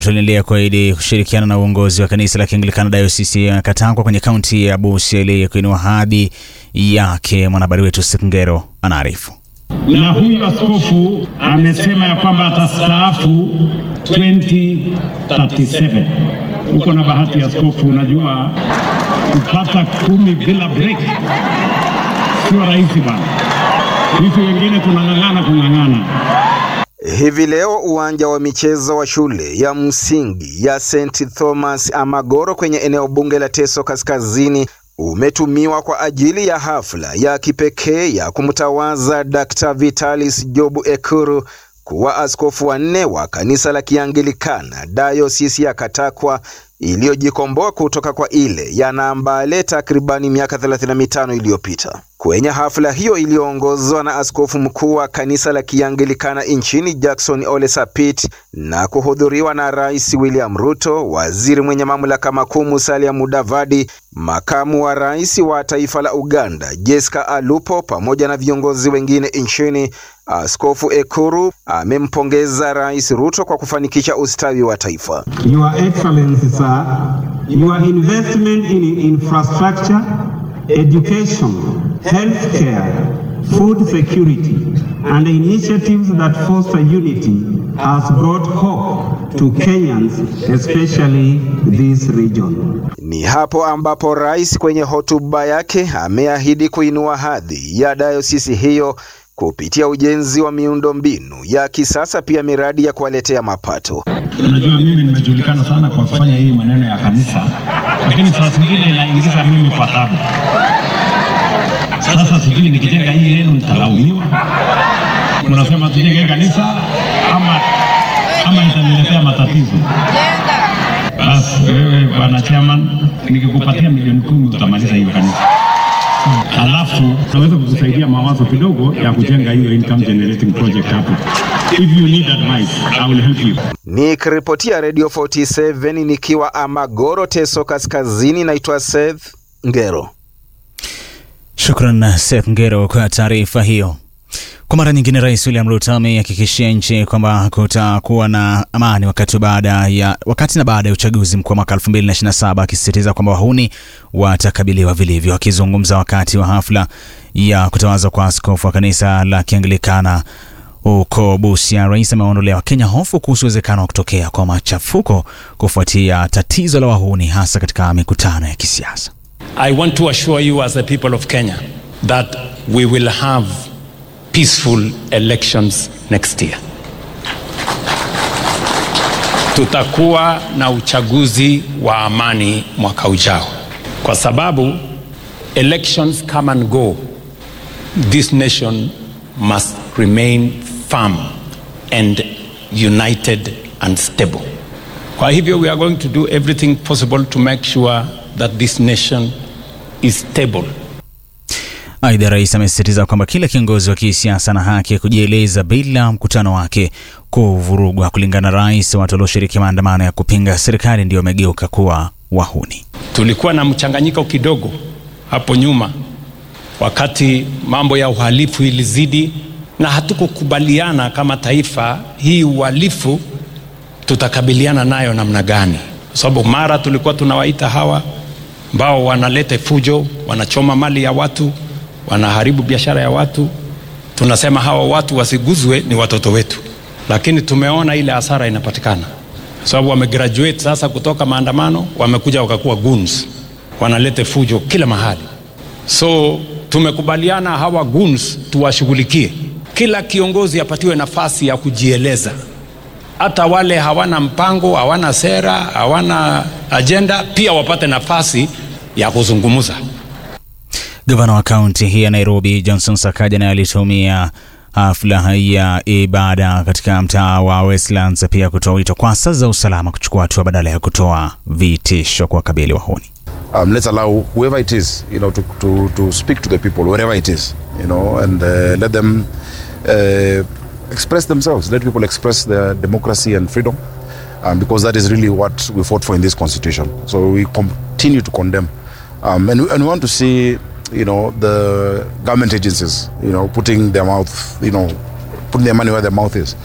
tuliendelea kuahidi kushirikiana na uongozi wa kanisa la Kianglikana Dayosisi ya Katangwa kwenye kaunti ya Busia ili kuinua hadhi yake. Mwanahabari wetu Sikngero anaarifu. Na huyu askofu amesema ya kwamba atastaafu 2037. Uko na bahati askofu, unajua kupata kumi bila break sio rahisi bana. Sisi wengine tunang'ang'ana kung'ang'ana. Hivi leo uwanja wa michezo wa shule ya msingi ya St Thomas Amagoro kwenye eneo bunge la Teso Kaskazini umetumiwa kwa ajili ya hafla ya kipekee ya kumtawaza Dr. Vitalis Jobu Ekuru kuwa askofu wa nne wa kanisa la Kianglikana Dayosisi ya Katakwa iliyojikomboa kutoka kwa ile ya Nambale takribani miaka 35 iliyopita. Kwenye hafla hiyo iliyoongozwa na askofu mkuu wa kanisa la Kianglikana nchini Jackson Ole Sapit na kuhudhuriwa na Rais William Ruto, waziri mwenye mamlaka makuu Musalia Mudavadi, makamu wa rais wa taifa la Uganda Jessica Alupo pamoja na viongozi wengine nchini. Askofu Ekuru amempongeza Rais Ruto kwa kufanikisha ustawi wa taifa. Your Excellency, sir, your investment in infrastructure, education, healthcare, food security, and initiatives that foster unity has brought hope to Kenyans, especially this region. Ni hapo ambapo rais kwenye hotuba yake ameahidi kuinua hadhi ya dayosisi hiyo kupitia ujenzi wa miundombinu ya kisasa, pia miradi ya kuwaletea mapato. Unajua, mimi nimejulikana sana kwa kufanya hii maneno ya kanisa, lakini saa zingine inaingiza mimi kwa tabu. Sasa sijui nikijenga hii yenu nitalaumiwa, unasema tujenge kanisa ama ama itaniletea matatizo. Basi wewe bwana chairman, nikikupatia milioni kumi utamaliza hiyo kanisa alafu naweza kukusaidia mawazo kidogo ya kujenga hiyo income generating project hapo. If you need advice, I will help you. Nikiripotia Radio 47 nikiwa Amagoro, Teso Kaskazini, naitwa Seth Ngero. Shukran Seth Ngero kwa taarifa hiyo. Kwa mara nyingine, Rais William Ruto amehakikishia nchi kwamba kutakuwa na amani wakati baada ya wakati na baada ya uchaguzi mkuu wa mwaka 2027 akisisitiza kwamba wahuni watakabiliwa vilivyo. Akizungumza wakati wa hafla ya kutawazwa kwa askofu wa kanisa la Kianglikana huko Busia, rais amewaondolea Wakenya hofu kuhusu uwezekano wa kutokea kwa machafuko kufuatia tatizo la wahuni hasa katika mikutano ya kisiasa. I want to assure you as the people of Kenya that we will have peaceful elections next year. Tutakuwa na uchaguzi wa amani mwaka ujao, kwa sababu elections come and go. This nation must remain firm and united and stable. Kwa hivyo we are going to do everything possible to make sure that this nation is stable. Aidha, rais amesisitiza kwamba kila kiongozi wa kisiasa ana haki ya kujieleza bila mkutano wake kuvurugwa. Kulingana na rais, watu walioshiriki maandamano ya kupinga serikali ndio wamegeuka kuwa wahuni. Tulikuwa na mchanganyiko kidogo hapo nyuma, wakati mambo ya uhalifu ilizidi, na hatukukubaliana kama taifa, hii uhalifu tutakabiliana nayo namna gani? Kwa sababu mara tulikuwa tunawaita hawa ambao wanaleta fujo, wanachoma mali ya watu, wanaharibu biashara ya watu, tunasema hawa watu wasiguzwe, ni watoto wetu, lakini tumeona ile hasara inapatikana, sababu wamegraduate sasa kutoka maandamano, wamekuja wakakuwa goons, wanaleta fujo kila mahali. So tumekubaliana hawa goons tuwashughulikie, kila kiongozi apatiwe nafasi ya kujieleza hata wale hawana mpango, hawana sera, hawana ajenda, pia wapate nafasi ya kuzungumza. Gavana wa kaunti hii ya Nairobi Johnson Sakaja naye alitumia hafla ya ibada katika mtaa wa Westlands pia kutoa wito kwa asasi za usalama kuchukua hatua badala ya kutoa vitisho kwa kabili wahuni. Um, let's allow whoever it is, you know, to, to, to speak to the people wherever it is, you know, and uh, let them uh, express themselves. Let people express their democracy and freedom, um, because that is really what we fought for in this constitution. So we continue to condemn, um, and, we, and we want to see, you know, the government agencies, you know, putting their mouth, you know, putting their money where their mouth is.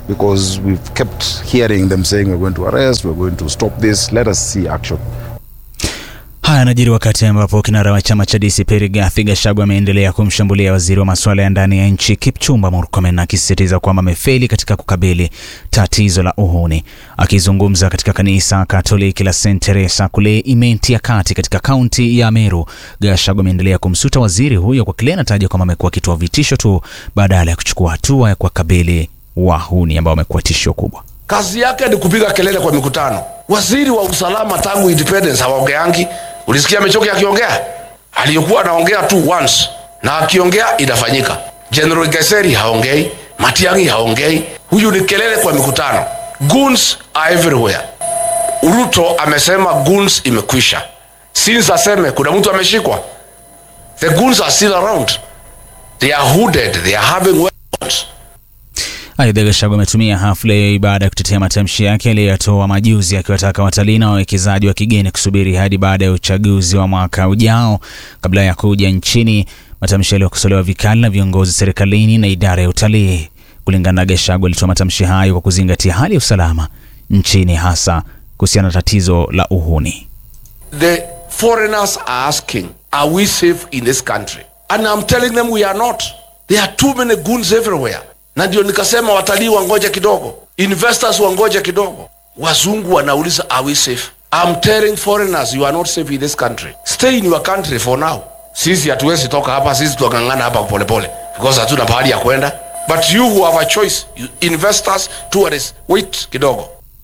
because we've kept hearing them saying we're going to arrest, we're going to stop this. Let us see action. Haya yanajiri wakati ambapo kinara wa chama cha DCP Rigathi Gachagua ameendelea kumshambulia waziri wa masuala ya ndani ya nchi Kipchumba Murkomen akisisitiza kwamba amefeli katika kukabili tatizo la uhuni. Akizungumza katika kanisa Katoliki la St Teresa kule Imenti ya Kati katika kaunti ya Meru, Gachagua ameendelea kumsuta waziri huyo kwa kile anataja kwamba amekuwa akitoa vitisho tu badala ya kuchukua hatua ya kuwakabili wahuni ambao wamekuwa tishio kubwa. kazi yake ni kupiga kelele kwa mikutano. Waziri wa usalama tangu independence hawaongeangi. Ulisikia Amechoki akiongea? Aliyokuwa anaongea tu once, na akiongea inafanyika. General Geseri haongei, Matiang'i haongei. Huyu ni kelele kwa mikutano. Goons are everywhere. Ruto amesema goons imekwisha. Since aseme kuna mtu ameshikwa. The goons are still around. They are hooded, they are having weapons. Aidha, Gachagua ametumia hafla ya ibada ya kutetea matamshi yake aliyoyatoa majuzi akiwataka watalii na wawekezaji wa kigeni kusubiri hadi baada ya uchaguzi wa mwaka ujao kabla ya kuja nchini, matamshi yaliyokosolewa vikali na viongozi serikalini na idara ya utalii. Kulingana na Gachagua, alitoa matamshi hayo kwa kuzingatia hali ya usalama nchini, hasa kuhusiana na tatizo la uhuni. the foreigners are asking, Are we safe in this country? And I'm telling them we are not. There are too many goons everywhere. Na ndio nikasema watalii wangoje kidogo, investors wangoje kidogo. Wazungu wanauliza are we safe? I'm telling foreigners you are not safe in this country. Stay in your country for now. Sisi hatuwezi toka hapa, sisi tuangangana hapa polepole because hatuna pahali ya kwenda. But you who have a choice, you investors, tourists, wait kidogo.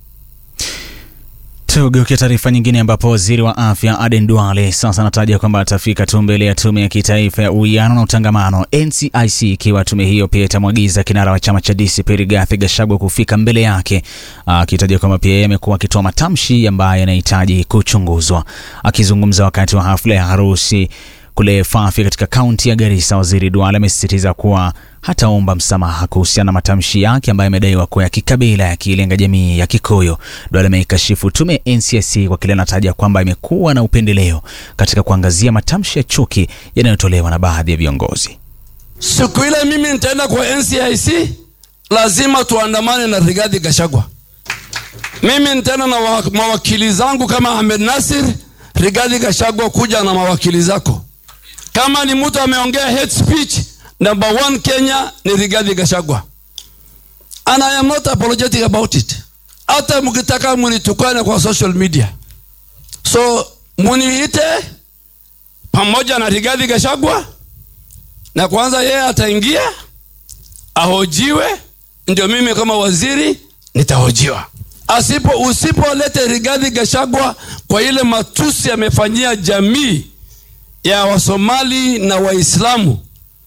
Tugeukia taarifa nyingine ambapo waziri wa afya Aden Duale sasa anataja kwamba atafika tu mbele ya tume ya kitaifa ya uwiano na utangamano NCIC, ikiwa tume hiyo pia itamwagiza kinara wa chama cha DCP Rigathi Gachagua kufika mbele yake, akitaja kwamba pia yeye amekuwa akitoa matamshi ambayo yanahitaji kuchunguzwa. Akizungumza wakati wa hafla ya harusi kule Fafi katika kaunti ya Garissa, waziri Duale amesisitiza kuwa hataomba msamaha kuhusiana na matamshi yake ambayo amedaiwa kuwa ya kikabila yakilenga jamii ya Kikuyu. Duale ameikashifu tume ya NCIC kwa kile anataja kwamba imekuwa na upendeleo katika kuangazia matamshi ya chuki yanayotolewa na baadhi ya viongozi. Siku ile mimi nitaenda kwa NCIC, lazima tuandamane na Rigathi Gachagua. Mimi nitaenda na wa- mawakili zangu kama Ahmed Nasir. Rigathi Gachagua, kuja na mawakili zako. Kama ni mtu ameongea hate speech, number one Kenya ni Rigathi Gachagua, and I am not apologetic about it. Hata mkitaka munitukane kwa social media, so muniite pamoja na Rigathi Gachagua na kwanza yeye ataingia ahojiwe, ndio mimi kama waziri nitahojiwa. Asipo usipolete Rigathi Gachagua kwa ile matusi amefanyia jamii ya Wasomali na Waislamu,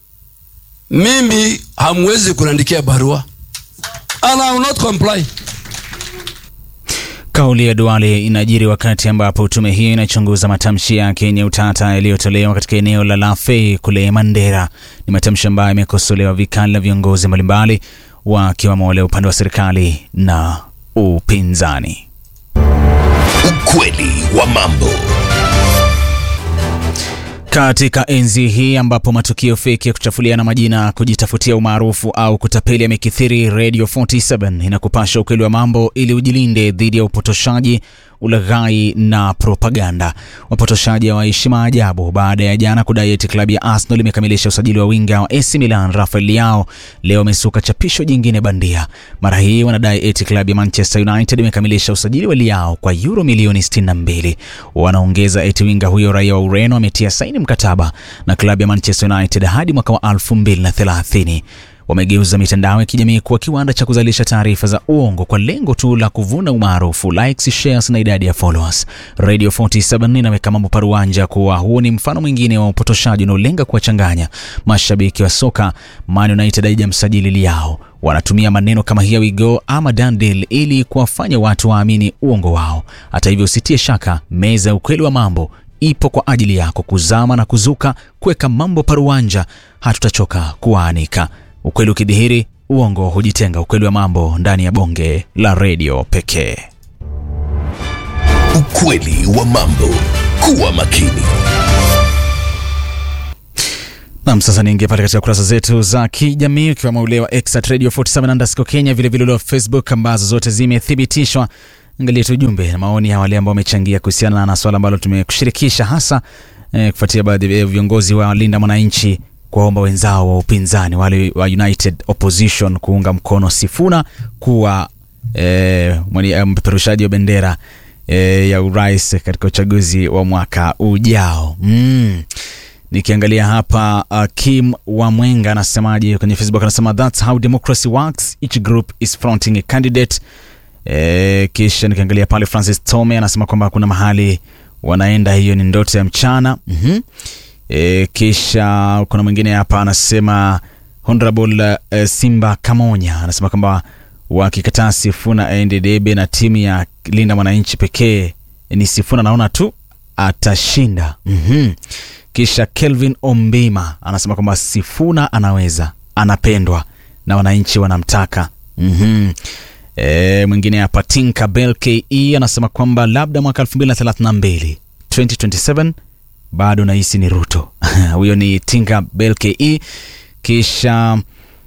mimi hamwezi kuniandikia barua and I will not comply. Kauli ya Duale inajiri wakati ambapo tume hiyo inachunguza matamshi yake yenye utata yaliyotolewa katika eneo la Lafey kule Mandera. Ni matamshi ambayo yamekosolewa vikali na viongozi mbalimbali wakiwemo wale upande wa serikali na upinzani. Ukweli wa mambo. Katika enzi hii ambapo matukio feki ya kuchafuliana majina, kujitafutia umaarufu au kutapeli yamekithiri, Radio 47 inakupasha ukweli wa mambo ili ujilinde dhidi ya upotoshaji, ulaghai na propaganda. Wapotoshaji hawaishi maajabu baada ya jana kudai eti klabu ya Arsenal imekamilisha usajili wa winga wa AC Milan Rafael Leao. Leo wamesuka chapisho jingine bandia. Mara hii wanadai eti klabu ya Manchester United imekamilisha usajili wa Leao kwa euro milioni 62. Wanaongeza eti winga huyo raia wa Ureno ametia saini mkataba na klabu ya Manchester United hadi mwaka wa 2030. Wamegeuza mitandao ya kijamii kuwa kiwanda cha kuzalisha taarifa za uongo kwa lengo tu la kuvuna umaarufu, likes, shares na idadi ya followers. Radio 47 inaweka mambo paruanja kuwa huu ni mfano mwingine wa upotoshaji unaolenga kuwachanganya mashabiki wa soka. Man United haijamsajili Leao. Wanatumia maneno kama here we go ama done deal ili kuwafanya watu waamini uongo wao. Hata hivyo, usitie shaka, meza ya ukweli wa mambo ipo kwa ajili yako kuzama na kuzuka, kuweka mambo paruanja. Hatutachoka kuwaanika. Ukweli ukidhihiri, uongo hujitenga. Ukweli wa mambo ndani ya bonge la redio pekee. Ukweli wa mambo. Kuwa makini. Nam, sasa niingia pale katika kurasa zetu za kijamii ukiwemo ule wa X at Radio 47 underscore Kenya, vilevile ule wa Facebook ambazo zote zimethibitishwa. Angalia tu ujumbe na maoni ya wale ambao wamechangia kuhusiana na swala ambalo tumekushirikisha hasa eh, kufuatia baadhi ya viongozi wa Linda Mwananchi kuwaomba wenzao wa upinzani wale wa United Opposition kuunga mkono Sifuna kuwa eh, mwani- eh, mpeperushaji wa bendera eh, ya urais katika uchaguzi wa mwaka ujao mm. Nikiangalia hapa uh, Kim Wamwenga anasemaje kwenye Facebook, anasema that's how democracy works, each group is fronting a candidate. E, kisha nikiangalia pale Francis Tome anasema kwamba kuna mahali wanaenda, hiyo ni ndoto ya mchana mm-hmm. E, kisha kuna mwingine hapa anasema Honorable uh, Simba Kamonya anasema kwamba wakikataa Sifuna aende debe na timu ya Linda Mwananchi pekee ni Sifuna, naona tu atashinda mm-hmm. Kisha Kelvin Ombima anasema kwamba Sifuna anaweza, anapendwa na wananchi wanamtaka. mm-hmm. E, mwingine hapa Tinka Bell ke anasema kwamba labda mwaka 2032 2027 bado nahisi ni Ruto. Huyo ni Tinka Bell ke. Kisha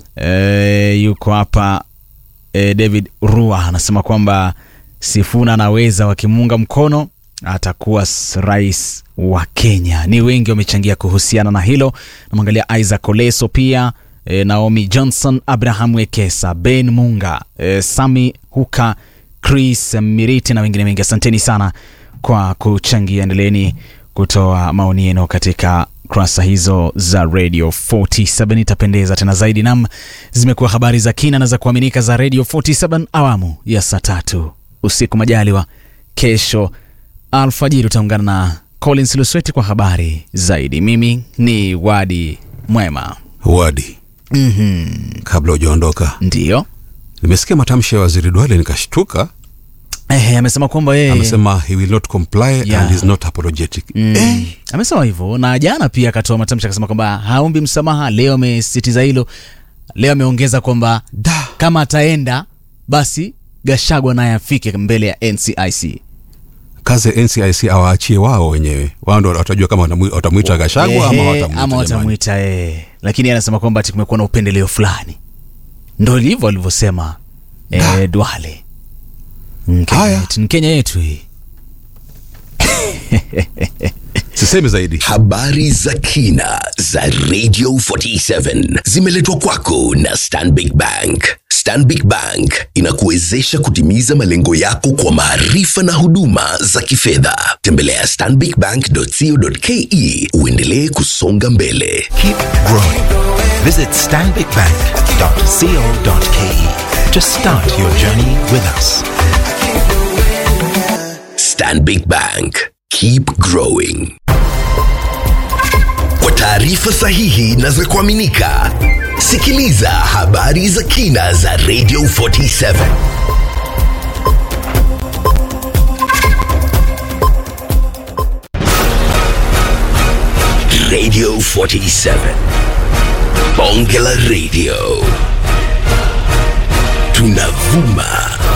e, yuko hapa e, David Rua anasema kwamba Sifuna anaweza, wakimuunga mkono atakuwa s- rais wa Kenya. Ni wengi wamechangia kuhusiana na hilo. Namwangalia Isaac Oleso pia e, Naomi Johnson, Abraham Wekesa, Ben Munga, e, Sami Huka, Chris Miriti na wengine wengi. Asanteni sana kwa kuchangia. Endeleeni kutoa maoni yenu katika kurasa hizo za Radio 47 itapendeza tena zaidi. Nam, zimekuwa habari za kina na za kuaminika za Radio 47 awamu ya saa tatu usiku. Majaliwa kesho alfajiri utaungana na Collins Lusweti kwa habari zaidi. Mimi ni Wadi Mwema. Wadi, mm-hmm. kabla hujaondoka, Ndiyo nimesikia matamshi ya waziri Duale nikashtuka. eh, amesema kwamba yeye Amesema he will not comply Yeah. and is not apologetic. Mm. Eh, amesema hivyo na jana pia akatoa matamshi akasema kwamba haombi msamaha. Leo amesisitiza hilo. Leo ameongeza kwamba da. kama ataenda basi Gashagwa naye afike mbele ya NCIC. Kazi ya NCIC awaachie wao wenyewe, wao ndo watajua kama watamu- watamwita Gashagwa ama Ehe, watamwita ama jamani. watamwita eh. Lakini yeye anasema kwamba ati kumekuwa na upendeleo fulani, ndo hivyo alivyosema eh, Duale. Mkenya Haya. yetu, ni Kenya yetu hii. Sisemi zaidi. Habari za kina za Radio 47 zimeletwa kwako na Stanbic Bank. Stanbic Bank inakuwezesha kutimiza malengo yako kwa maarifa na huduma za kifedha. Tembelea stanbicbank.co.ke uendelee kusonga mbele. Keep growing. Visit stanbicbank.co.ke to start your journey with us. Stanbic Bank. Keep growing. Kwa taarifa sahihi na za kuaminika, sikiliza habari za kina za Radio 47. Radio 47. Bonge la Radio. Tunavuma